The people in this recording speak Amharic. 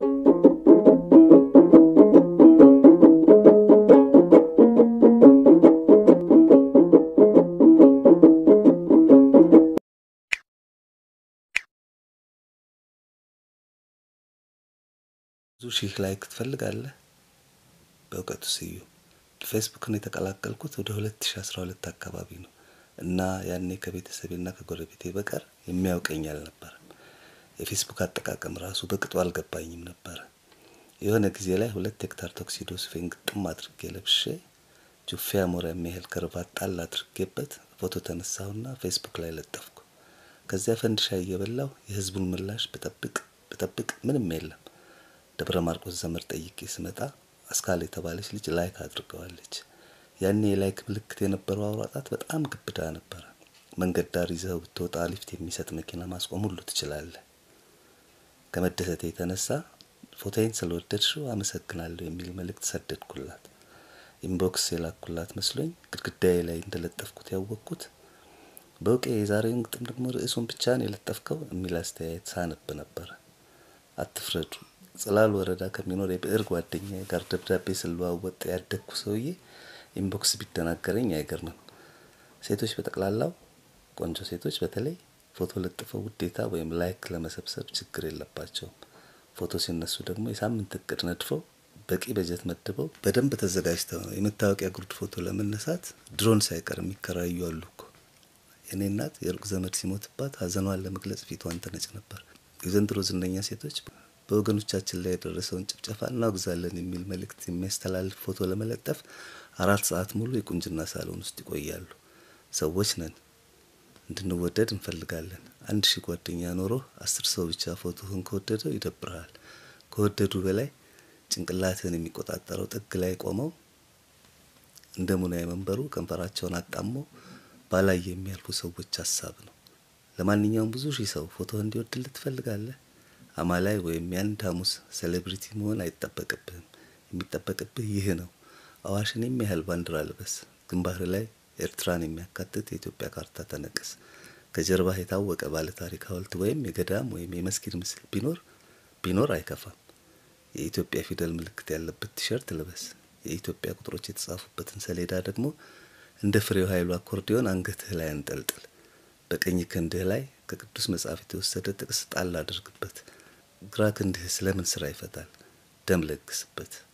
ብዙ ሺህ ላይክ ትፈልጋለህ? በእውቀቱ ስዩም ፌስቡክን የተቀላቀልኩት ወደ 2012 አካባቢ ነው እና ያኔ ከቤተሰቤና ከጎረቤቴ በቀር የሚያውቀኝ አልነበረም። የፌስቡክ አጠቃቀም ራሱ በቅጡ አልገባኝም ነበረ። የሆነ ጊዜ ላይ ሁለት ሄክታር ቶክሲዶ ሱፌን ግጥም አድርጌ ለብሼ ጁፌ አሞራ የሚያህል ከርባት ጣል አድርጌበት ፎቶ ተነሳሁና ፌስቡክ ላይ ለጠፍኩ። ከዚያ ፈንድሻ እየበላሁ የህዝቡን ምላሽ ብጠብቅ ብጠብቅ ምንም የለም። ደብረ ማርቆስ ዘመድ ጠይቄ ስመጣ አስካል የተባለች ልጅ ላይክ አድርገዋለች። ያኔ የላይክ ምልክት የነበረው አውራ ጣት በጣም ግብዳ ነበረ። መንገድ ዳር ይዘኸው ብትወጣ ሊፍት የሚሰጥ መኪና ማስቆም ሁሉ ትችላለህ። ከመደሰቴ የተነሳ ፎቶዬን ስለወደድሽው አመሰግናለሁ የሚል መልእክት ሰደድኩላት። ኢንቦክስ የላኩላት መስሎኝ ግድግዳዬ ላይ እንደለጠፍኩት ያወቅኩት በውቄ የዛሬውን ግጥም ደግሞ ርዕሱን ብቻ ነው የለጠፍከው የሚል አስተያየት ሳነብ ነበረ። አትፍረዱ። ጽላል ወረዳ ከሚኖር የብዕር ጓደኛዬ ጋር ደብዳቤ ስለዋወጥ ያደግኩ ሰውዬ ኢንቦክስ ቢደናገረኝ አይገርምም። ሴቶች በጠቅላላው ቆንጆ ሴቶች በተለይ ፎቶ ለጥፈው ውዴታ ወይም ላይክ ለመሰብሰብ ችግር የለባቸውም። ፎቶ ሲነሱ ደግሞ የሳምንት እቅድ ነድፈው በቂ በጀት መድበው በደንብ ተዘጋጅተው ነው የመታወቂያ ጉርድ ፎቶ ለመነሳት ድሮን ሳይቀር የሚከራዩ አሉ እኮ። የኔ እናት የሩቅ ዘመድ ሲሞትባት ሀዘኗን ለመግለጽ ፊቷን ተነጭ ነበር። የዘንድሮ ዝነኛ ሴቶች በወገኖቻችን ላይ የደረሰውን ጭፍጨፋ እናወግዛለን የሚል መልእክት የሚያስተላልፍ ፎቶ ለመለጠፍ አራት ሰዓት ሙሉ የቁንጅና ሳሎን ውስጥ ይቆያሉ። ሰዎች ነን፣ እንድንወደድ እንፈልጋለን። አንድ ሺህ ጓደኛ ኖሮ አስር ሰው ብቻ ፎቶህን ከወደደው ይደብርሃል። ከወደዱ በላይ ጭንቅላትህን የሚቆጣጠረው ጥግ ላይ ቆመው እንደ ሙናዬ መንበሩ ከንፈራቸውን አጣሞ ባላይ የሚያልፉ ሰዎች ሀሳብ ነው። ለማንኛውም ብዙ ሺህ ሰው ፎቶህ እንዲወድልህ ትፈልጋለህ? አማላይ ወይም የአንድ ሐሙስ ሴሌብሪቲ መሆን አይጠበቅብህም። የሚጠበቅብህ ይህ ነው። አዋሽን የሚያህል ባንዲራ ልበስ። ግንባር ላይ ኤርትራን የሚያካትት የኢትዮጵያ ካርታ ተነቅስ። ከጀርባህ የታወቀ ባለታሪክ ሐውልት ወይም የገዳም ወይም የመስጊድ ምስል ቢኖር ቢኖር አይከፋም። የኢትዮጵያ ፊደል ምልክት ያለበት ቲሸርት ልበስ። የኢትዮጵያ ቁጥሮች የተጻፉበትን ሰሌዳ ደግሞ እንደ ፍሬው ኃይሉ አኮርዲዮን አንገትህ ላይ አንጠልጥል። በቀኝ ክንድህ ላይ ከቅዱስ መጽሐፍ የተወሰደ ጥቅስ ጣል አድርግበት። ግራ ክንድህ ስለምን ስራ ይፈታል? ደም ለግስበት።